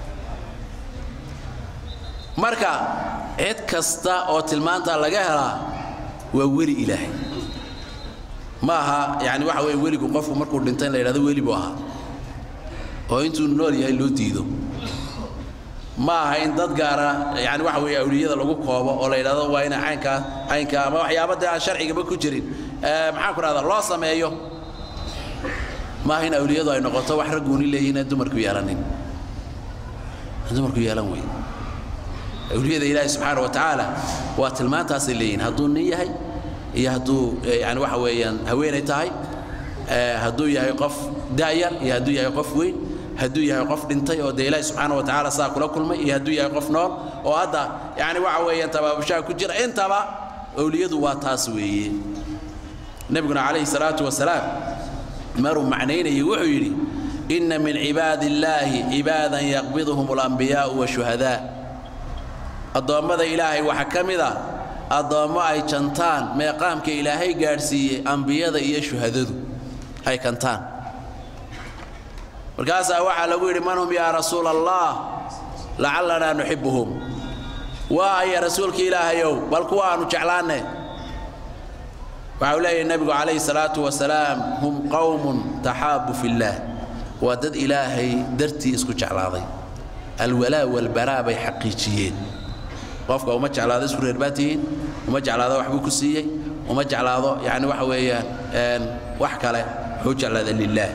marka cid kasta oo tilmaantaa laga helaa waa weli ilaahay ma aha yani waxa weye weligu qofku markuu dhinta in la yidhahdo weli buu ahaa oo intuu nool yahay loo diido ma aha in dad gaara yani waxa weeye awliyada lagu koobo oo la yidhahdo waa ina caynkaa caynkaa ama waxyaaba dee aan sharcigaba ku jirin maxaan ku dhahdaa loo sameeyo ma aha in awliyadu ay noqoto wax ragguuni leeyihin aan dumarku yeelanin aan dumarku yeelan wey awliyada ilaahi subxaana wa tacaala waa tilmaantaasay leeyihin hadduu nin yahay iyo hadduu yani waxa weeyaan haweenay tahay hadduu yahay qof da'yar iyo hadduu yahay qof weyn hadduu yahay qof dhintay oo dee ilaahi subxaana wa tacaala saa kula kulmay iyo hadduu yahay qof nool oo hadda yani waxa weeyaan tabaabushaha ku jira intaba awliyadu waa taas weeye nebiguna calayhi salaatu wasalaam maruu macnaynayay wuxuu yidhi inna min cibaadi illaahi cibaadan yaqbiduhum alambiyaa'u washuhadaa addoommada ilaahay waxaa ka mid ah addoommo ay jantaan meeqaamka ilaahay gaadhsiiyey ambiyada iyo shuhadadu ay kantaan markaasaa waxaa lagu yidhi man hum yaa rasuula allah lacalanaa nuxibuhum waa aya rasuulka ilaahayow bal kuwa aanu jeclaanne waxa uu leeyahay nebigu calayhi salaatu wasalaam hum qowmun taxaabu fillaah waa dad ilaahay dartii isku jeclaaday alwalaa walbaraa bay xaqiijiyeen qofka uma jeclaado isku reer baa tihiin uma jeclaado waxbuu ku siiyey uma jeclaado yani waxa weeyaan wax kale wuxuu jeclaada lilaah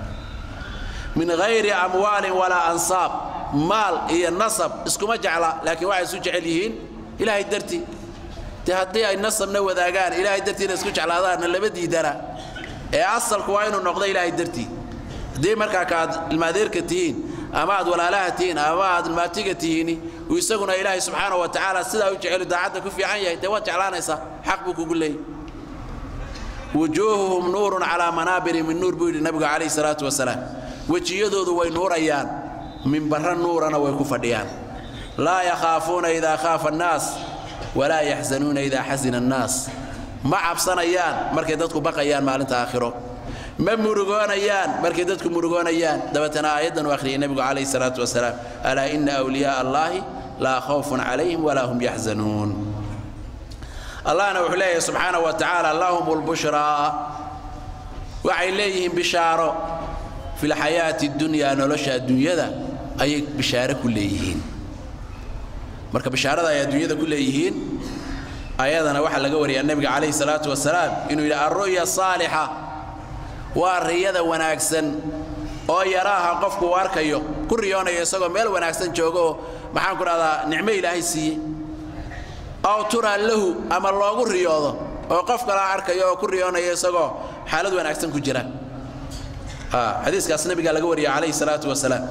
min hayri amwaalin walaa ansaab maal iyo nasab iskuma jecla laakiin waxay isu jecel yihiin ilaahay dartii dee haddii ay nasabna wadaagaan ilaahay dartiina isku jeclaadaanna lama diidana ee asalku waa inuu noqdo ilaahay dartii haddii markaa kaaad ilmaadeerka tihiin ama aad walaalaha tihiin ama aad ilmaatiga tihiini uu isaguna ilaahay subxaana wa tacaala sidaa u jecelu daacadda ku fiican yahay dee waad jeclaanaysaa xaq buu kugu leeyay wujuuhuhum nuurun calaa manaabiri min nuur buu yidhi nabigu calayhi salaatu wasalaam wejiyadoodu way nuurayaan minbarra nuurana way ku fadhiyaan laa yakhaafuuna idaa khaafa annaas walaa yaxzanuuna idaa xasina annaas ma cabsanayaan markay dadku baqayaan maalinta aakhiro ma murugoonayaan markay dadku murugoonayaan dabeetana aayaddan u akhriyay nebigu calayhi salaatu wasalaam alaa ina awliyaaa allaahi laa khawfun calayhim walaa hum yaxzanuun allahna wuxuu leeyahay subxaana wa tacaala lahum lbushraa waxay leeyihiin bishaaro fi lxayaati dunyaa nolosha adduunyada ayay bishaare ku leeyihiin marka bishaarada ay adduunyada ku leeyihiin ayadana waxaa laga wariyaa nebiga calayhi salaatu wasalaam inuu yidhi alru'ya saalixa waa riyada wanaagsan oo yaraaha qofku uu arkayo ku riyoonayo isagoo meel wanaagsan joogo oo maxaan ku dhahdaa nicmo ilaahay siiyey aw turaa lahu ama loogu riyoodo oo qof kalaa arkayo oo ku riyoonayo isagoo xaalad wanaagsan ku jira xadiiskaas nabigaa laga wariya calayhi salaatu wasalaam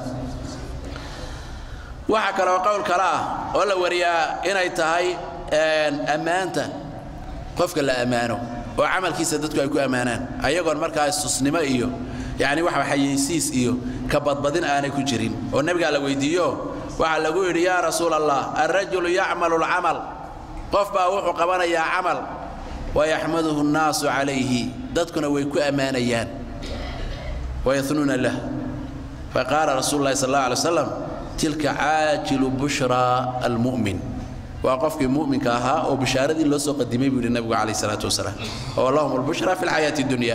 waxaa kaleoo qowl kale ah oo la wariyaa inay tahay ammaanta qofka la ammaano oo camalkiisa dadku ay ku ammaanaan ayagoon markaa istusnimo iyo yacni waxa xayeysiis iyo ka badbadin aanay ku jirin oo nebigaa la weydiiyo waxaa lagu yidhi yaa rasuula allah alrajulu yacmalu alcamal qof baa wuxuu qabanayaa camal wayaxmaduhu annaasu calayhi dadkuna way ku ammaanayaan wayanuuna lah faqaala rasuulu lahi sal allah alay waslam tilka caajilu bushraa almu'min waa qofkii mu'minka ahaa oo bishaaradii loo soo qadimay buu yidhi nabigu calayh salaatu wasalaam oo lahum albushra fi lxayaati dunya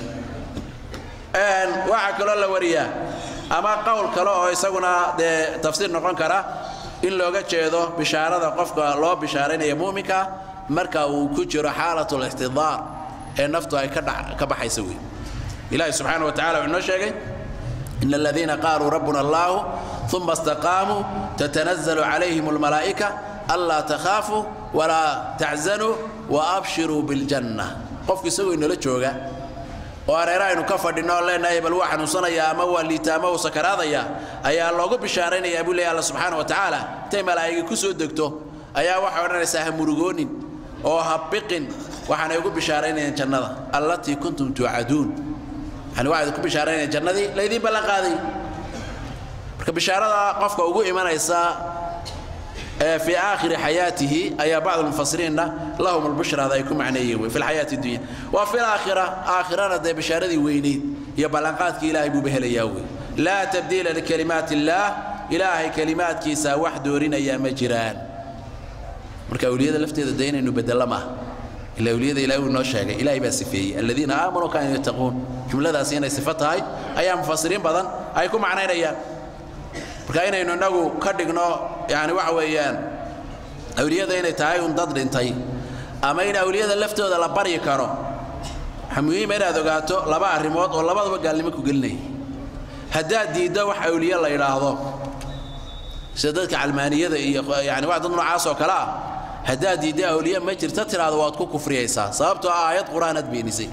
waxaa kaloo la wariyaa ama qowl kale oo isaguna dee tafsiir noqon kara in looga jeedo bishaarada qofka loo bishaaraynaya mu'minka marka uu ku jiro xaalat lixtidaar ee naftu ay ka baxaysa wey ilahi subxaana wa tacala wuxuu noo sheegay in aladiina qaaluu rabbuna allahu uma istaqaamuu tatanazlu calayhim almalaa'ika anlaa takhaafuu walaa taczanuu waabshiruu biljanna qofku isagoo inala jooga oo areera aynu ka fadhinno oo leenahay bal waa xanuunsanaya ama waa liita ama uu sakaraadaya ayaa loogu bishaaraynayaa buu leeyahy alla subxaana wa tacaala intay malaa'igi ku soo degto ayaa waxay odhanaysaa ha murugoonin oo ha biqin waxaanay ugu bishaaraynayaan jannada allatii kuntum tuucaduun yani waxaad ku bishaaraynayaan jannadii laydiin ballan qaaday marka bishaarada qofka ugu imanaysa في آخر حياته أي بعض المفسرين لهم البشرى هذا يكون معنيه في الحياة الدنيا وفي الآخرة آخرة ذا بشارة وينيد يبلغاتك إلهي ببهل ياوي لا تبديل لكلمات الله إلهي كلمات كيسا وحدورنا يا مجران marka awliyada lafteeda dayna inuu bedelo ila awliyada ilaahay uu noo sheegay ilaahay baa sifeeyey alladina aamanu kaanu yattaquun jumladaasi inay sifo tahay ayaa mufasiriin badan ay ku macnaynayaan marka inaynu inagu ka dhigno yani waxa weeyaan awliyada inay tahay un dad dhintay ama in awliyada laftooda la baryi karo waxaa muhiima inaad ogaato laba arrimood oo labadaba gaalnimo ku gelinaya haddaad diiddo wax awliye la yidhaahdo sida dadka calmaaniyada iyo yani wax dad noocaas oo kale ah haddaad diiddo awliye ma jirta tiraado waad ku kufriyaysaa sababtoo ah aayad qur-aanaad beenisay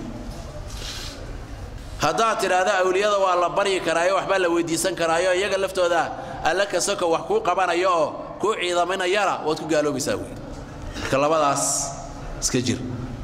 haddaad tidhaahdo awliyada waa la baryi karaayo waxbaa la weydiisan karaayo iyaga laftooda alla kasoko wax kuu qabanayo oo kuu ciidaminayana waad ku gaaloobaysaa wey marka labadaas iska jir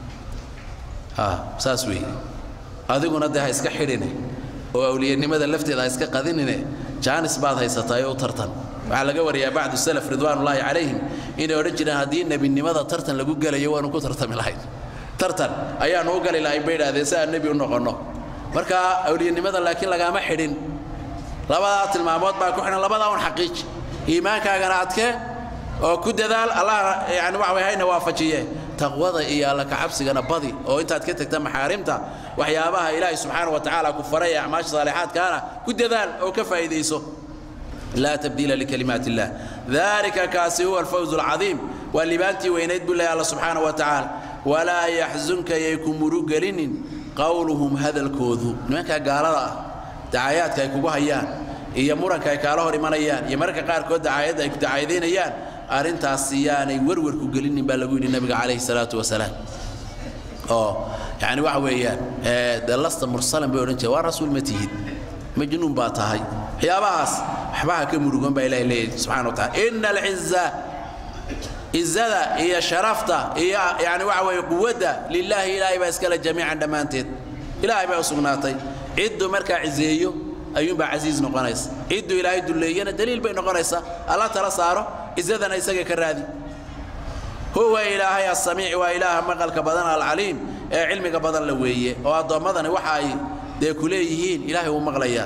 saas weeye adiguna dee ha iska xidhine oo awliyanimada lafteeda ha iska qadinine jaanis baad haysataay u tartan waxaa laga wariyaa bacdu salaf ridwaanullaahi calayhim inay odhan jireen haddii nebinimada tartan lagu gelayo waanu ku tartami lahayn tartan ayaanu u gali lahayn bay idhahdeen si aan nebi u noqonno marka awliyanimada laakiin lagaama xidhin labadaa tilmaamood baa ku xidhan labadaa un xaqiiji iimaankaagana adkee oo ku dadaal allah yani waxa way hayna waafajiye taqwada iyo alla kacabsigana badi oo intaad ka tagta maxaarimta waxyaabaha ilaahay subxaana wa tacaala ku faray ee acmaasha saalixaadkaana ku dadaal oo ka faa'iidayso لا تبديل لكلمات الله ذلك كاسي هو الفوز العظيم واللبانتي وينيد بالله الله سبحانه وتعالى ولا يحزنك يكون مرقلين قولهم هذا الكوذو نمك قال دعاياتك يكون هيان iyo muranka ay kaala hor imanayaan iyo mararka qaarkood dacaayadda ay ku dacaayadeynayaan arrintaas siyaanay werwer ku gelinin baa lagu yidhi nabiga calayhi salaatu wasalaam oo yani waxa weeyaan dee lasta mursalan bay odhan jireen waa rasuul ma tihid majnuun baa tahay waxyaabahaas waxbaha ka murugan baa ilahay leeyahy subxana wa taala ina alciza cizada iyo sharafta iyo yani waxa weeye quwadda lilaahi ilaahay baa iskale jamiican dhammaanteed ilaahay baa u sugnaatay cidduu markaa cizeeyo ayuunbaa casiiz noqonaysa cidduu ilaahay dulleeyana daliil bay noqonaysaa alla tala saaro cizadana isaga ka raadi huwa ilaahay asamiic waa ilaaha maqalka badan alcaliim ee cilmiga badan la weeye oo addoommadani waxa ay dee ku leeyihiin ilaahay wuu maqlayaa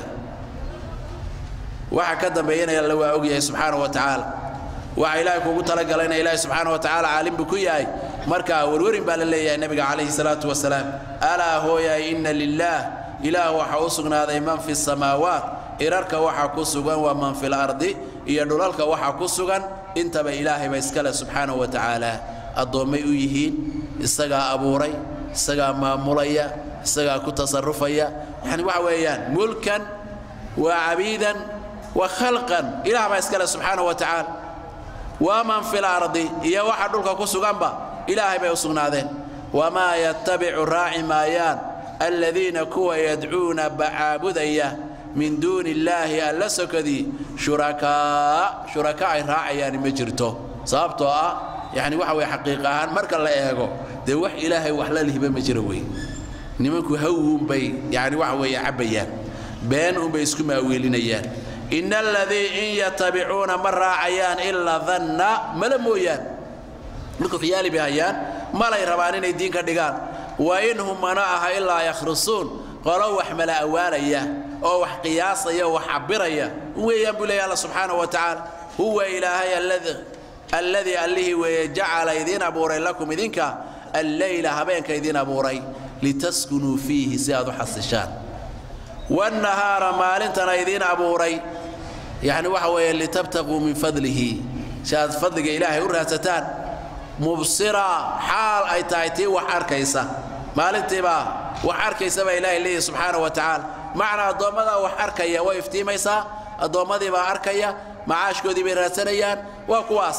waxa ka dambeeyana alla waa og yahay subxaana wa tacaala waxa ilaahay kuugu talagalayna ilaahay subxaana wa tacaala caalim buu ku yahay marka warwarin baa la leeyahay nabiga calayhi salaatu wasalaam alaa hooyaay inna lilaah ilaah waxa u sugnaaday man fi samaawaat irarka waxa ku sugan waa man fi lardi iyo dhulalka waxa ku sugan intaba ilaahayba iskale subxaanahu wa tacaala addoommay u yihiin isagaa abuuray isagaa maamulaya isagaa ku tasarufaya yani waxa weeyaan mulkan wa cabiidan wa khalqan ilaah baa iskale subxaanahu wa tacaala waman fi lardi iyo waxa dhulka ku suganba ilaahay bay u sugnaadeen wamaa yattabicu raaci maayaan aladiina kuwa yadcuuna bacaabudaya min duuni illaahi alla sokadii shurakaa shuraka ay raacayaani ma jirto sababtoo ah yani waxa weye xaqiiq ahaan marka la eego dee wax ilaahay wax la lihiba ma jiro wey nimanku hawuunbay yani waxa weeye cabbayaan been unbay isku maaweelinayaan ina aladii in yatabicuuna ma raacayaan ilaa danna mala mooyaan marku khiyaali bay hayaan malay rabaan inay diin ka dhigaan wa in hum mana aha ilaa yakhrusuun qolo wax mala awaalaya oo wax qiyaasaya oo wax cabiraya weeyaan buu leeyahy alla subxaanahu wa tacaala huwa ilaahay alladii allihii weeye jacala idiin abuuray lakum idinka alleyla habeenka idiin abuuray litaskunuu fiihi si aad u xasishaan wannahaara maalintana idiin abuuray yani waxa weeye litabtaquu min fadlihi si aad fadliga ilaahay u raadsataan mubsira xaal ay tahay tii wax arkaysa maalintiibaa wax arkaysa baa ilaahay leeyahy subxaana wa tacaala macnaa addoommadaa wax arkaya way iftiimaysaa addoommadii baa arkaya macaashkoodii bay raadsanayaan waa kuwaas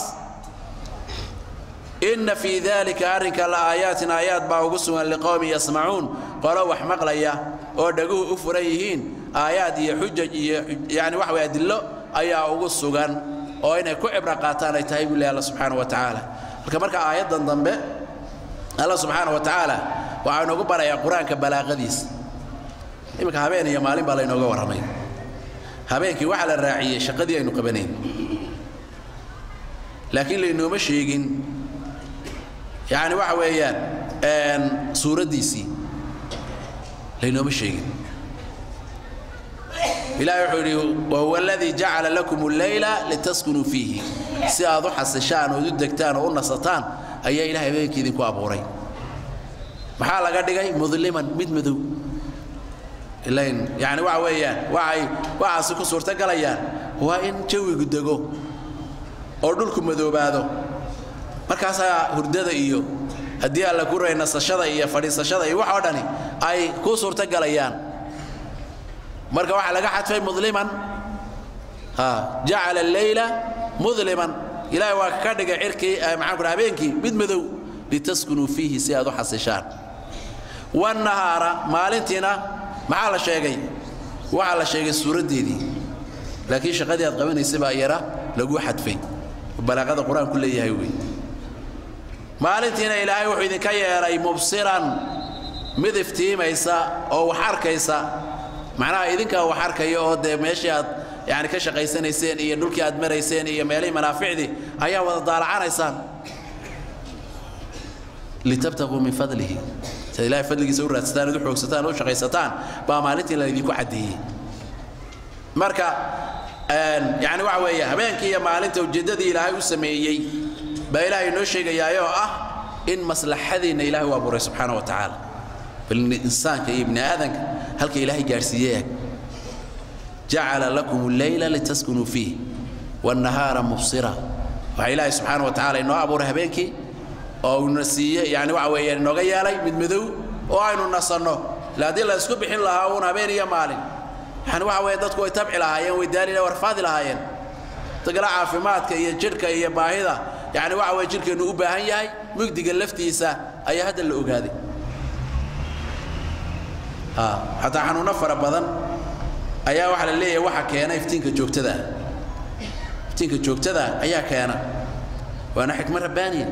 inna fii dalika arrinka la aayaatin aayaad baa ugu sugan liqowmin yasmacuun qolo wax maqlaya oo dhaguhu u furan yihiin aayaad iyo xujaj iyo yani waxa weye adillo ayaa ugu sugan oo inay ku cibro qaataan ay tahay buu leh alla subxaana wa tacaala marka marka aayaddan dambe alla subxaana wa tacaala waxaa inoogu barayaa qur-aanka balaaqadiisa iminka habeen iyo maalin baa laynooga warramay habeenkii waxaa la raaciyey shaqadii aynu qabanayn laakiin laynooma sheegin yani waxa weeyaan suuraddiisii laynooma sheegin ilahi wuxuu yidhi wahuwa aladii jacala lakum alleyla litaskunuu fiihi si aad u xasishaan ood u degtaan oo u nasataan ayaa ilahay habeenkii idinku abuuray maxaa laga dhigay mudliman mid madow ilayn yani waxa weeyaan waxay waxaasi ku suurtogalayaan waa in jawigu dego oo dhulku madoobaado markaasaa hurdada iyo haddii alla ku ray nasashada iyo fadhiisashada iyo wax oo dhani ay ku suurtogalayaan marka waxaa laga xadfay mudliman jacala alleyla mudliman ilaahay waa ka dhigay cirkii maxaan ku dhaha habeenkii mid madow litaskunuu fiihi si aad u xasishaan wannahaara maalintiina maxaa la sheegay waxaa la sheegay suuraddeedii laakiin shaqadii aad qabanaysay baa yara lagu xadfay balaaqada qur-aanku leeyahay wey maalintiina ilaahay wuxuu idinka yeelay mubsiran mid iftiimaysa oo wax arkaysa macnaha idinkaa wax arkaya oo dee meeshii aad yani ka shaqaysanayseen iyo dhulkii aad marayseen iyo meelihii manaaficdii ayaa wada daalacanaysaan litabtaquu min fadlihi siad ilahay fadligiisa u raadsataan ad u xoogsataan u shaqaysataan baa maalintii la idinku caddeeyey marka yani waxa weeye habeenkii iyo maalinta ujeeddadii ilaahay u sameeyey baa ilaahay noo sheegayaayoo ah in maslaxadeenna ilaahay u abuuray subxaana wa tacaala bal insaanka iyo ibni aadanka halka ilaahay gaadhsiiyey jacala lakum alleyla litaskunuu fiih والنهار مبصرا waxa ilaahay subxaana wa tacaala inoo abuuray habeenkii oo uuna siiye yani waxa weeye inooga yeelay mid madow oo aynu nasanno ila haddii la isku bixin lahaa uun habeen iyo maalin yani waxa weeye dadku way tabci lahaayeen way daali warfaadi lahaayeen dagala caafimaadka iyo jidhka iyo baahida yani waxa weye jidhkeennu u baahan yahay mugdiga laftiisa ayaa hadda la ogaaday xataa xanuunno fara badan ayaa waxaa la leeyahay waxa keena iftiinka joogtada iftiinka joogtada ayaa keena waana xikmad rabbaaniya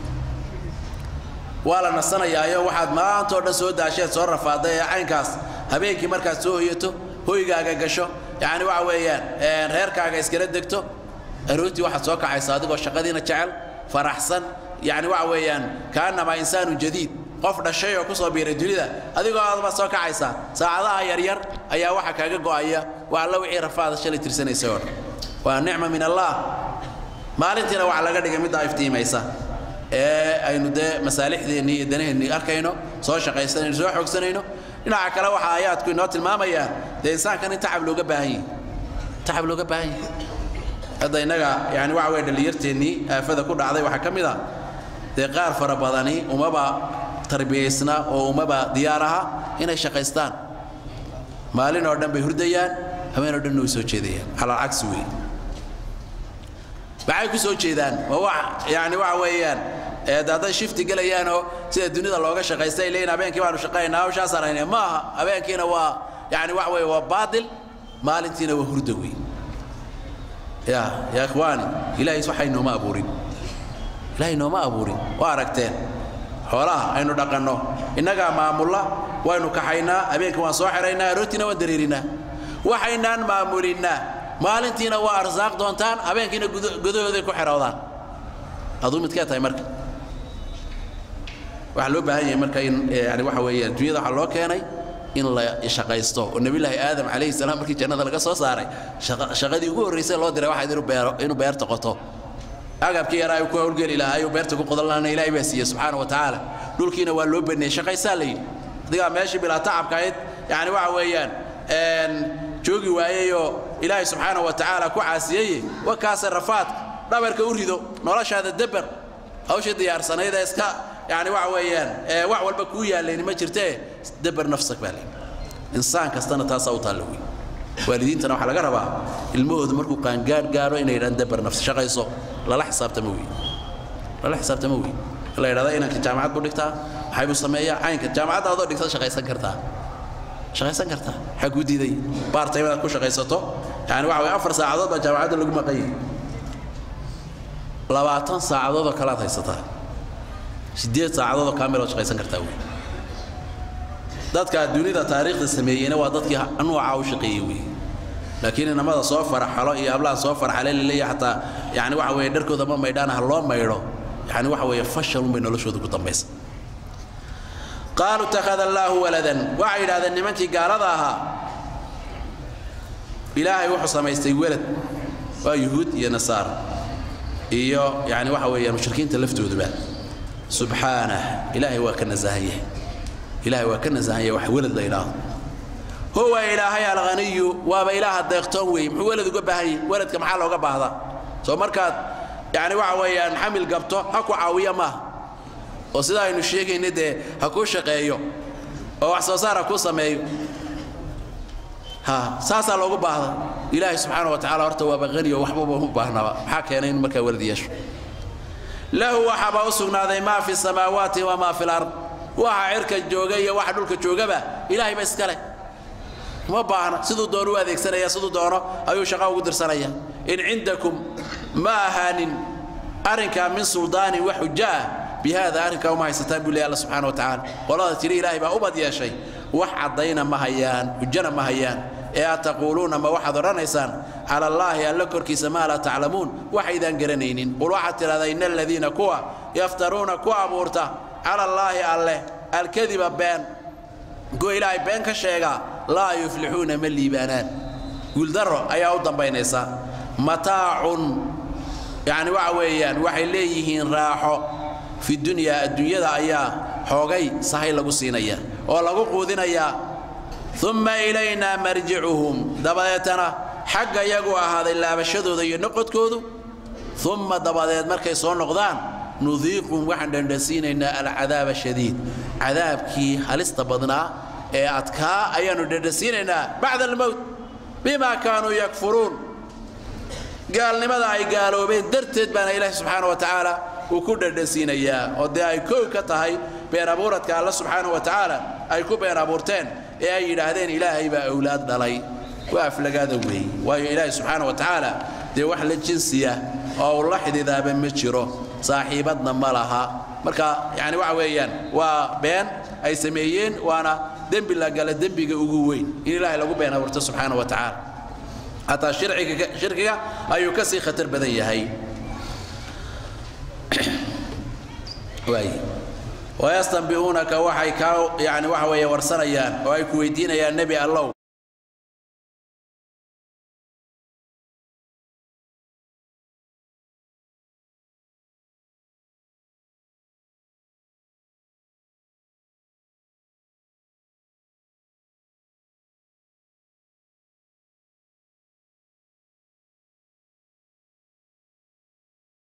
waa la nasanayaayo waxaad maantoo dhan soo daasheed soo rafaaday ee caynkaas habeenkii markaad soo hoyato hoygaaga gasho yacni waxa weeyaan reerkaaga iskala degto aroortii waxaad soo kacaysaa adigoo shaqadiina jecel faraxsan yacni waxa weeyaan kaannamaa insaanun jadiid qof dhashay oo ku soo biiray dunida adigoo aadba soo kacaysaa saacadaha yaryar ayaa waxa kaaga go'aya waa alla wixii rafaada shalay tirsanaysay oo dhan waa nicma min allah maalintiina waxa laga dhigay middaa iftiimaysa ee aynu dee masaalixdeennii iyo danaheennii arkayno soo shaqaysanayno soo xoogsanayno dhinaca kale waxa aayaadku inoo tilmaamayaan dee insaankan in tacab looga baahan yahay tacab looga baahan yahay hadda innaga yani waxa weye dhallinyarteennii aafada ku dhacday waxaa ka mid a dee qaar fara badani umaba tarbiyaysna oo umaba diyaar aha inay shaqaystaan maalin oo dhan bay hurdayaan habeen oo dhanna way soo jeedayaan calal cagsi weeye maxay ku soo jeedaan waa wax yani waxa weeyaan hadday shifti gelayaanoo sida dunida looga shaqaystay leeyihin habeenkii baanu shaqaynaa hawshaasaan haynay ma aha habeenkiina waa yani waxa weeye waa baatil maalintiina waa hurda wey ya ya ikhwaani ilaahay waxay nooma abuurin ilaahay nooma abuurin waa aragteen xoolaha aynu dhaqanno innagaa maamulla waynu kaxaynaa habeenkii waan soo xiraynaa arootiina waan dareerinaa waxaynaan maamulinnaa maalintiina waa arsaaq doontaan habeenkiina gudahooday ku xeroodaan aduu midkee tahay marka waxaa loo baahan yahay marka in yani waxa weeye adduunyada waxaa loo keenay in la shaqaysto oo nebillaahi aadam calayhi salaam markii jannada laga soo saaray shaqadii ugu horraysay loo diray waxayd inuu beero inuu beerta qoto agabkii yaraa uu ku hawlgeli lahaa ayuu beerta ku qodan lahaana ilaahay baa siiyey subxaana wa tacaala dhulkiina waa loo baneeyey shaqaysaa la yidhi adigaa meeshii bilaa tacabka ahayd yani waxa weeyaan joogi waayeyoo ilaahay subxaana wa tacaala ku caasiyeye wakaase rafaadka dhabarka u rido noloshaada deber hawsha diyaarsanayd ee iska yani waxa weeyaan wax walba kuu yaallayni ma jirtee deber nafsak baa leeyi insaan kastana taasaa u taalla wey waalidiintana waxaa laga rabaa ilmahoodu markuu qaangaadh gaadho inay yidhahaan deber nafs shaqayso lala xisaabtama wey lala xisaabtama wey la yidhahda inanka jaamacad buu dhigtaa maxay buu sameeyaa caynka jaamacadda adoo dhigta shaqaysan kartaa shaqaysan kartaa maxaa kuu diiday baartay inaad ku shaqaysato yani waxa weye afar saacadood baa jaamacadda lagu maqanyay labaatan saacadood oo kalead haysataa siddeed saacadood oo kaamilood shaqaysan kartaa wey dadka dunida taariikhda sameeyeyna waa dadkii nuucaa u shaqeeyey wey laakiin inamada soo faraxalo iyo hablaha soo farxale laleeya xataa yani waxa weeye dharkooda ma maydhaan ha loo maydho yani waxa weeye fashalun bay noloshooda ku dambaysa qaaluu ittakhada allaahu waladan waxay yidhahdeen nimankii gaalada ahaa ilaahay wuxuu samaystay welad waa yuhuud iyo nasaar iyo yani waxa weeyaan mushrikiinta laftooduba subxaanah ilaahay waa ka nasahan yahay ilaahay waa ka nasahan yahay wax welad la yidhaahdo huwa ilaahay alghaniyu waaba ilaaha deeqtoon weeye muxuu welad uga baahan yahay weladka maxaa looga baahdaa soo markaad yani waxa weeyaan xamil gabto ha ku caawiya maaha oo sida aynu sheegayna dee ha kuu shaqeeyo oo wax soo saar ha kuu sameeyo ha saasaa loogu baahda ilaahay subxaana wa tacala horta waaba haniyo waxbaba u baahnaba maxaa keenay in markaa welad yeesho lahu waxaabaa u sugnaaday maa fi samaawaati wamaa fi lard waxa cirka jooga iyo waxa dhulka joogaba ilaahay ba iska leh uma baahna siduu doono u adeegsanaya siduu doono ayuu shaqa ugu dirsanaya in cindakum ma ahaanin arrinkaa min suldaanin wax xujo ah bihada arrinkaa uma haysataan buu leey alla subxana wa tacaala qolada tiri ilaahay baa ubad yeeshay wax caddayna ma hayaan xujana ma hayaan ee aad taquuluuna ma waxaad odhanaysaan cala allaahi alla korkiisa maa laa taclamuun waxaydaan garanaynin qul waxaad tidhahdaa ina aladiina kuwa yaftaruuna ku abuurta cala allaahi alleh alkadiba been kuwa ilaahay been ka sheegaa laa yuflixuuna ma liibaanaan guuldaro ayaa u dambaynaysa mataacun yacni waxa weeyaan waxay leeyihiin raaxo fi dunyaa adduunyada ayaa xoogay sahay lagu siinaya oo lagu quudinayaa umma ilaynaa marjicuhum dabadeetana xagga iyagu ahaaday laabashadooda iyo noqodkoodu umma dabadeed markay soo noqdaan nudiiqum waxaan dhandhansiinaynaa alcadaaba shadiid cadaabkii halista badnaa ee adkaa ayaannu dhandhansiinaynaa bacda almowt bimaa kaanuu yakfuruun gaalnimada ay gaaloobeen darteed baana ilaahi subxaana wa tacaala uu ku dhandhansiinayaa oo dee ay kow ka tahay been abuuradka alla subxaana wa tacaala ay ku been abuurteen ee ay yidhaahdeen ilaahay baa awlaad dhalay waa aflagaada weeye waayo ilaahi subxaana wa tacaala dee wax la jinsiya oo uu la xididaaba ma jiro saaxiibadna ma laha marka yani waxa weeyaan waa been ay sameeyeen waana dembi la gala dembiga ugu weyn in ilaahay lagu been abuurto subxaana wa tacaala hataa shirkiga ayuu ka sii khatar badan yahay wayastanbi'uunaka waxay kaa yani waxa weeye warsanayaan oo ay ku weydiinayaan nebi allow